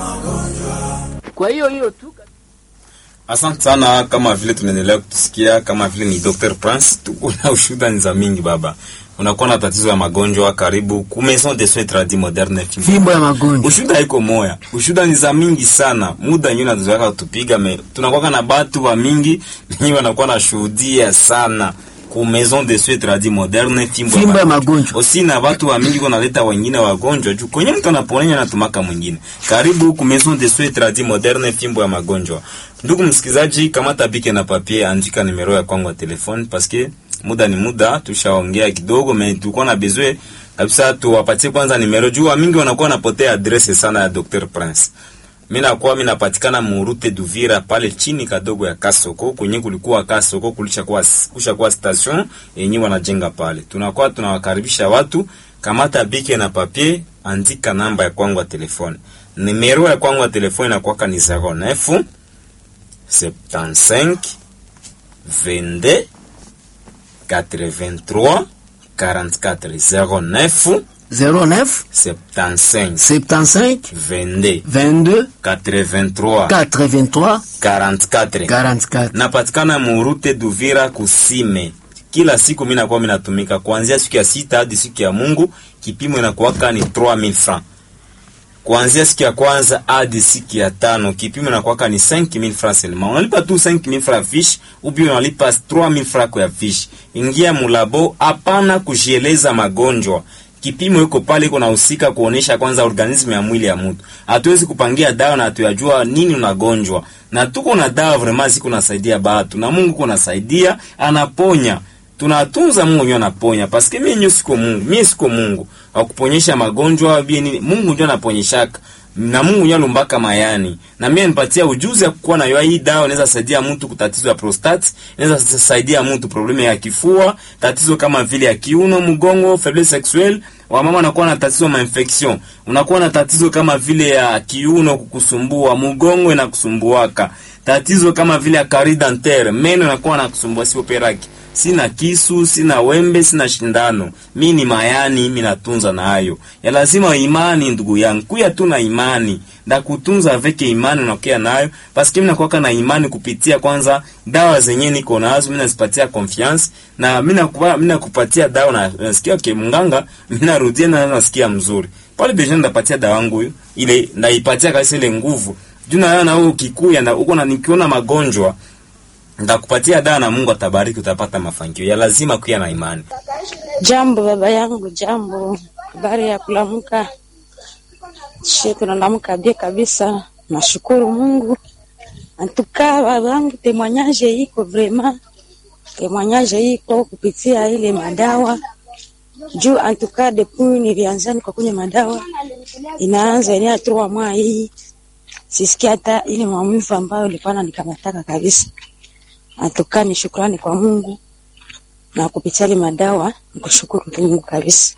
Kwa hiyo hiyo tu Asante sana, kama vile tunaendelea kutusikia, kama vile ni Dr. Prince, tuko na ushuhuda ni za mingi baba. Unakuwa na tatizo ya magonjwa karibu ku maison de soins tradis moderne fimbo ya magonjwa Ushuda haiko moya, ushuda ni za mingi sana. Muda nyinyi nazoeka kutupiga me tunakuwa na batu wa mingi nyinyi wanakuwa na shuhudia sana ku maison de soins tradis moderne fimbo, Fimbo ya magonjwa. Osi na watu wa mingi wanaleta wengine wagonjwa juu kwenye mtu anaponenya na tumaka mwingine. Karibu ku maison de soins tradis moderne fimbo ya magonjwa. Ndugu msikizaji, kamata bike na papier, andika nimero ya kwangu ya telefone paske muda ni muda, tushaongea kidogo me tulikuwa na besoin kabisa tuwapatie kwanza nimero juu mingi wanakuwa wanapotea adresse sana ya Dr. Prince. Mimi nakuwa mimi napatikana Murute Duvira pale chini kadogo ya Kasoko kwenye kulikuwa Kasoko kulisha kuwa kusha kuwa station yenyewe wanajenga pale. Tunakuwa tunawakaribisha watu, kamata bike na papier, andika namba ya kwangu ya telefone. Nimero ya kwangu ya telefone inakuwa ni 09 75 22 83 44 09 09 75 75 22 22 83 83 44 44 napatikana murute Duvira kusime. Kila siku mimi nakuwa mimi natumika kuanzia siku ya sita hadi siku ya Mungu, kipimo inakuwaka ni 3000 francs. Kuanzia siku ya kwanza hadi siku ya tano kipimo inakuwaka ni 5000 francs seulement. Unalipa tu 5000 francs fiche, ubi unalipa 3000 francs kwa fiche. Ingia mulabo, hapana kujieleza magonjwa. Kipimo iko pale, iko nahusika kuonesha kwanza organismu ya mwili ya mtu. Hatuwezi kupangia dawa na hatuyajua nini unagonjwa, na tuko na dawa vraiment ziko nasaidia batu, na Mungu kuna nasaidia, anaponya tunatunza Mungu ndio anaponya, paske mimi nyo siko Mungu, mimi siko Mungu akuponyesha magonjwa bie nini. Mungu ndio anaponyeshaka na Mungu ndio alumbaka mayani, na mimi nipatia ujuzi ya kuwa nayo. Hii dawa inaweza saidia mtu kutatizo ya prostate, inaweza saidia mtu problemu ya kifua, tatizo kama vile ya kiuno, mgongo, faiblesse sexuelle. Wamama wanakuwa na tatizo ma infection, unakuwa na tatizo kama vile ya kiuno kukusumbua, mgongo inakusumbuaka, tatizo kama vile ya carie dentaire, meno inakuwa nakusumbua, sio peraki sina kisu, sina wembe, sina shindano, mi ni mayani, mi natunza na hayo ya lazima imani. Ndugu yangu, kuya tu na imani nda kutunza aveke imani unakuya nayo, paske mimi nakuwaka na imani kupitia kwanza dawa zenye niko nazo, mimi nazipatia confiance na mimi nakupa mimi nakupatia dawa na nasikia ke mnganga, mimi narudia na nasikia mzuri pale deja, ndapatia dawa yangu hiyo ile, ndaipatia kabisa ile nguvu juu na na wewe ukikuya na uko na nikiona magonjwa ndakupatia dawa na Mungu atabariki, utapata mafanikio. Ya lazima kuya na imani. Jambo baba yangu, jambo. Habari ya kulamuka? She, tunalamuka bie kabisa, nashukuru Mungu. Antuka baba yangu, temwanyaje iko vrema, temwanyaje iko kupitia ile madawa juu. Antuka depuis nilianza kwa kunywa madawa, inaanza ina trois mois hii, sisikia hata ile maumivu ambayo ilikuwa nikamataka kabisa. Antuka ni shukrani kwa Mungu na kupitia ile madawa nikushukuru Mungu kabisa.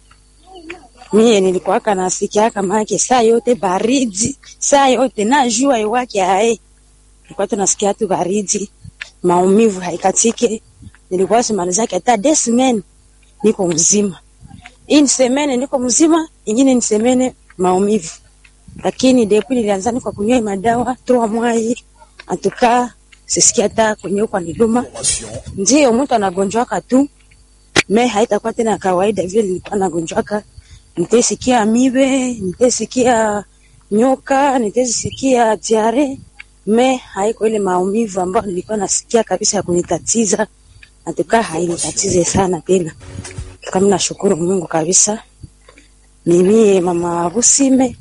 Mie nilikuwaka nasikia kama yake saa yote baridi, saa yote na jua iwake ae. Nilikuwa tunasikia tu baridi, maumivu haikatike. Nilikuwa simaliza hata des semaines niko mzima. Hii semene niko mzima, ingine ni semene maumivu. Lakini depuis nilianza niko kunywa madawa 3 mois atuka sisikia hata kwenye kwa niluma. Ndio mtu anagonjwaka tu, me haitakuwa tena kawaida vile nilikuwa nagonjwaka. Nitasikia mibe, nitasikia nyoka, nitasikia diare, me haiko ile maumivu ambayo nilikuwa nasikia kabisa ya kunitatiza. Natuka hainitatize sana tena. Kama nashukuru Mungu kabisa. Mimi mama Busime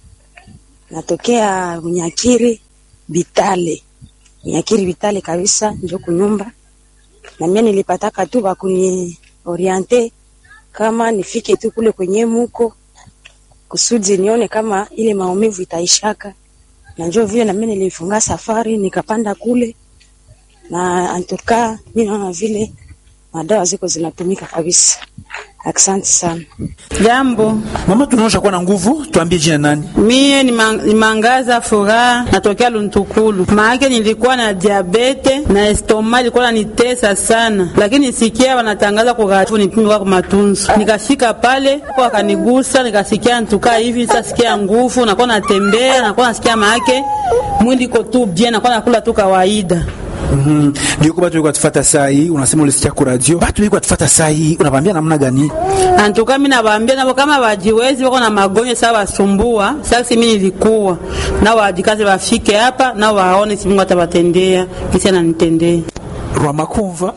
natokea Nyakiri Bitale. Nyakiri Bitale kabisa ndio kunyumba. Na mimi nilipataka tu bakuni oriente kama nifike tu kule kwenye muko kusudi nione kama ile maumivu itaishaka. Na njoo vile na mimi nilifunga safari nikapanda kule na antuka mimi naona vile madawa ziko zinatumika kabisa. Asante sana. Jambo, Mama, tunaosha kuwa na nguvu, tuambie jina nani? mie ni, man, ni Mangaza Furaha, natokea Luntukulu. Maake nilikuwa na diabete na estoma ilikuwa nanitesa sana, lakini nisikia wanatangaza kugatifu nipimi kwa matunzo, nikafika pale kwa wakanigusa, nikasikia ntukaa hivi, sasikia nguvu, nakuwa natembea, nakuwa nasikia maake mwili iko tu bien, nakuwa nakula tu kawaida. Mhm. Ndio kwa watu walikuwa tufata saa hii, unasema ulisikia kwa radio. Watu walikuwa tufata saa hii, unabambia namna gani? Antuka mimi nawaambia nabo kama wajiwezi wako na magonjwa sawa wasumbua. Sasa mimi nilikuwa na wajikaze wafike hapa na waone si Mungu atabatendea, kisi ananitendea. Rwamakumva.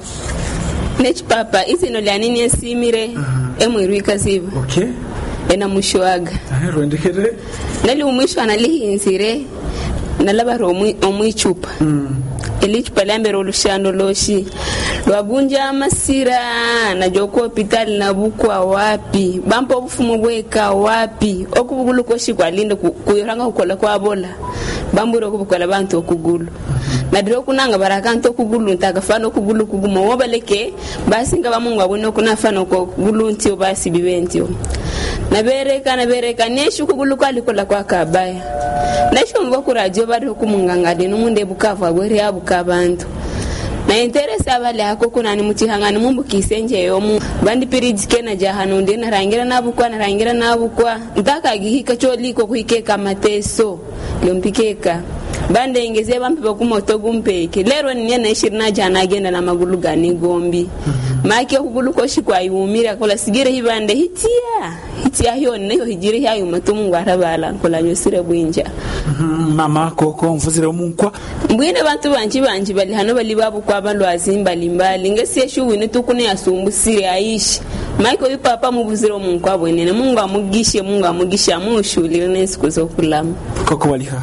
nechi papa izino lya nini esimire emwirwika ziva Okay. ena mushwaga Ah, rwendekere. nali umwisho analihinzire nalabara omwi- omwichupa elichupa lyambere olushando loshi lwabunja amasira najoka hopitali nabukwa wapi bampa obufumu bweka wapi okubugulu koshi kwalinde ku- kuyoranga kukola kwabola bambure okubukola bantu okugulu nadire okunanga barakantu okugulu ntakafana okugulu kuguma wobaleke basinga bamungu abone okunafana okugulu ntio basibibe ntio nabereka nabereka neshu kugulu kwalikola kwakabaya nashomva kuradio bari okumungangani numunde bukavu abweri abuka abantu na interesi abali ako kunani muchihangani mumbukise njeyomu bandipirijike na jahanu ndi narangira nabukwa narangira nabukwa ntakagihika choliko kuhikeka mateso lyompikeka bandengeze bampipa kumoto gumpeke lero niye naishiri najana agenda na magulu gani gombi make okugulu koshi kwayumira kola sigire hibande hitia hitia hyoni nayo hijiri hyayuma tumungu arabala kola nyosire bwinja Mhm, Mama koko mvuzire umunkwa. mbwine bantu banji banji bali hano bali babukwa balwazi mbalimbali ngesieshu wini tukune yasumbusire aishi maike uyu papa mubuzire omunku abwenene mungu amugishe mungu amugishe amushulire nensiku zokulama Koko waliha.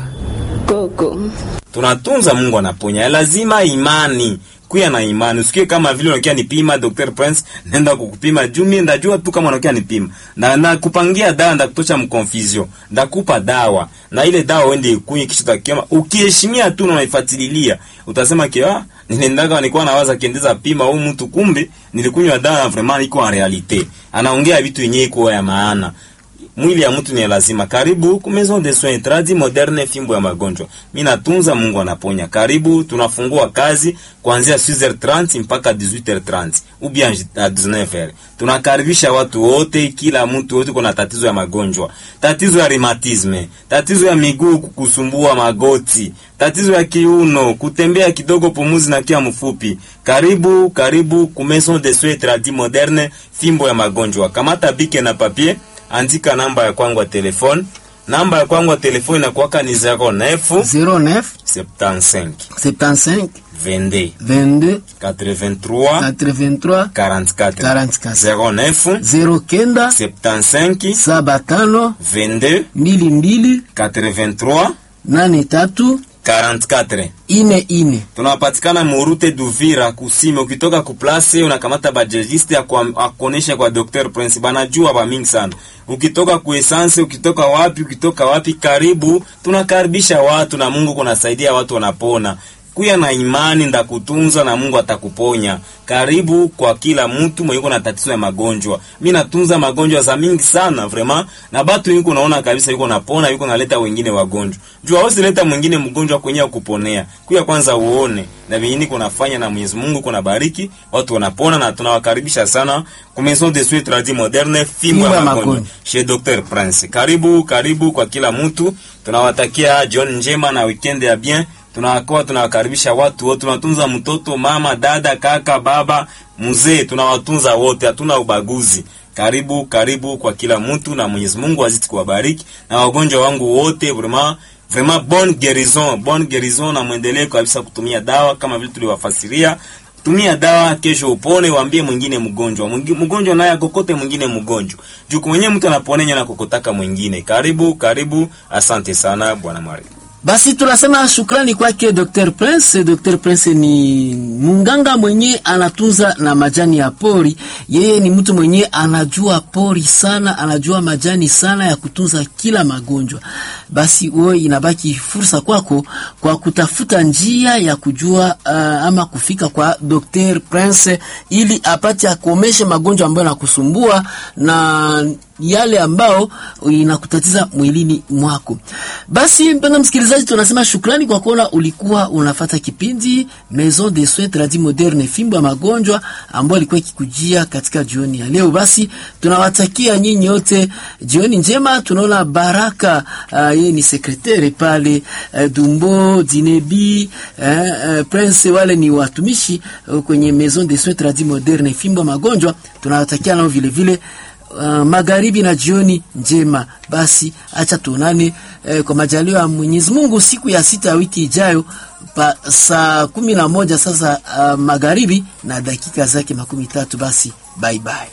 koko tunatunza Mungu anaponya, lazima imani kuya na imani. Usikie kama vile unakia nipima Dr. Prince, nenda kukupima juu mimi ndajua tu kama unakia nipima na nakupangia dawa, ndakutosha mconfusion, ndakupa dawa na ile dawa uende ikunywe, kisha utakioma. Ukiheshimia tu na unaifuatilia, utasema kia niliendaga nilikuwa nawaza kiendeza pima huyu mtu, kumbe nilikunywa dawa na vraiment iko en realite, anaongea vitu yenyewe iko ya maana mwili ya mtu ni lazima. Karibu ku Maison de Soins Tradi Moderne, fimbo ya magonjwa. Mimi natunza, Mungu anaponya. Karibu, tunafungua kazi kuanzia 6h30 mpaka 18h30 ou bien à 19h. Tunakaribisha watu wote, kila mtu wote kuna tatizo ya magonjwa, tatizo ya rheumatisme, tatizo ya miguu kukusumbua, magoti, tatizo ya kiuno, kutembea kidogo, pumuzi na kia mfupi. Karibu, karibu ku Maison de Soins Tradi Moderne, fimbo ya magonjwa. Kamata bike na papier andika namba ya kwangu ya telefone. Namba ya kwangu ya telefone inakuwaka ni 09 09 75 75 22 22 83 83 44 44 09 09 75 saba tano 22 mbili mbili 83 nane tatu 44 ine ine tunapatikana murute Duvira kusime. Ukitoka kuplase unakamata bajegiste akuonesha kwa Dr Prince, banajua ba mingi sana. Ukitoka kuesanse, ukitoka wapi, ukitoka wapi, karibu. Tunakaribisha watu na Mungu kunasaidia watu wanapona. Kuya na imani ndakutunza na Mungu atakuponya. Karibu kwa kila mtu mwenye na tatizo ya magonjwa. Mimi natunza magonjwa za mingi sana vraiment, na batu yuko naona kabisa yuko napona, yuko naleta wengine wagonjwa. Jua hausi leta mwingine mgonjwa kwenye kuponea. Kuya kwanza uone na vingine kunafanya na Mwenyezi Mungu kuna bariki, watu wanapona na tunawakaribisha sana kwa Maison de Soins Tradis Moderne fimbo ya magonjwa chez Dr Prince. Karibu, karibu kwa kila mtu. Tunawatakia jioni njema na weekend ya bien tunakuwa tunawakaribisha watu wote, tunatunza mtoto, mama, dada, kaka, baba, mzee, tunawatunza wote, hatuna ubaguzi. Karibu karibu kwa kila mtu, na Mwenyezi Mungu azidi kuwabariki na wagonjwa wangu wote, vraiment vraiment bonne guérison, bonne guérison, na muendelee kabisa kutumia dawa kama vile tuliwafasiria. Tumia dawa, kesho upone, waambie mwingine mgonjwa, mgonjwa naye akokote mwingine mgonjwa, juu mwenyewe mtu anaponenya na kokotaka mwingine. Karibu karibu, asante sana bwana Mwari. Basi tunasema shukrani kwake Dr. Prince. Dr. Prince ni munganga mwenye anatunza na majani ya pori. Yeye ni mtu mwenye anajua pori sana, anajua majani sana ya kutunza kila magonjwa. Basi wewe inabaki fursa kwako kwa kutafuta njia ya kujua uh, ama kufika kwa Dr. Prince ili apate akomeshe magonjwa ambayo yanakusumbua na yale ambao inakutatiza mwilini mwako. Basi mpendwa msikilizaji, tunasema shukrani kwa kuona ulikuwa unafata kipindi Maison de Soins Tradis Moderne, fimbo ya magonjwa ambayo ilikuwa ikikujia katika jioni ya leo. Basi tunawatakia nyinyi wote jioni njema. Tunaona Baraka uh, yeye ni sekretari pale uh, Dumbo Dinebi uh, uh, Prince, wale ni watumishi uh, kwenye Maison de Soins Tradis Moderne, fimbo ya magonjwa. Tunawatakia nao vile vile Uh, magharibi na jioni njema. Basi acha tuonane eh, kwa majaliwa ya Mwenyezi Mungu siku ya sita ya wiki ijayo pa saa kumi na moja sasa uh, magharibi na dakika zake makumi tatu. Basi bye bye.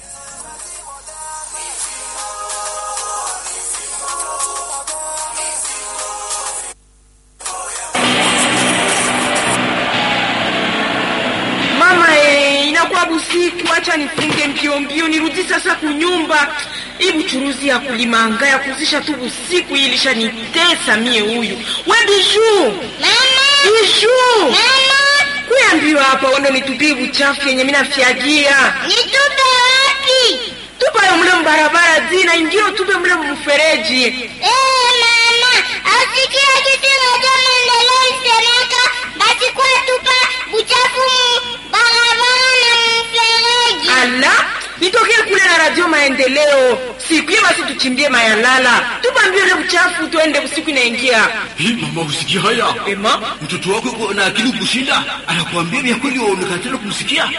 Mama eh, inakuwa busiku, acha nifunge mbio mbio nirudi sasa kunyumba. Hii buchuruzi ya kulimanga ya kuzisha tu busiku hii ilishanitesa mie huyu. We Biju! Biju! Kuya mbio hapa wando nitupie buchafu yenye mina fyagia. Nitupe wapi? Tupa yo mle mbarabara zina ingio tupe mle mfereji. Eh, mama, asikia kitu moja maendeleo isemeka basi kwa tupa buchafu mu barabara na mfereji. Ala, nitokee kule na radio maendeleo. Siku hiyo basi tuchimbie mayalala. Tupa mbio ile buchafu tuende usiku inaingia. Hii mama, usikia haya? Ema? Mtoto wako yuko na akili kushinda, anakuambia vya kweli, waonekana tena kumsikia.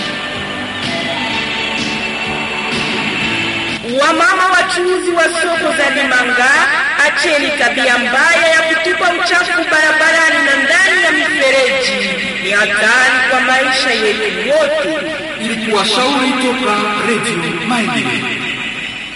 Wamama wachuuzi wa soko za Limanga, acheni tabia mbaya ya kutupa uchafu barabarani na ndani ya mifereji. Ni hatari kwa maisha yetu yote. Ilikuwa shauri toka Radio Maendeleo.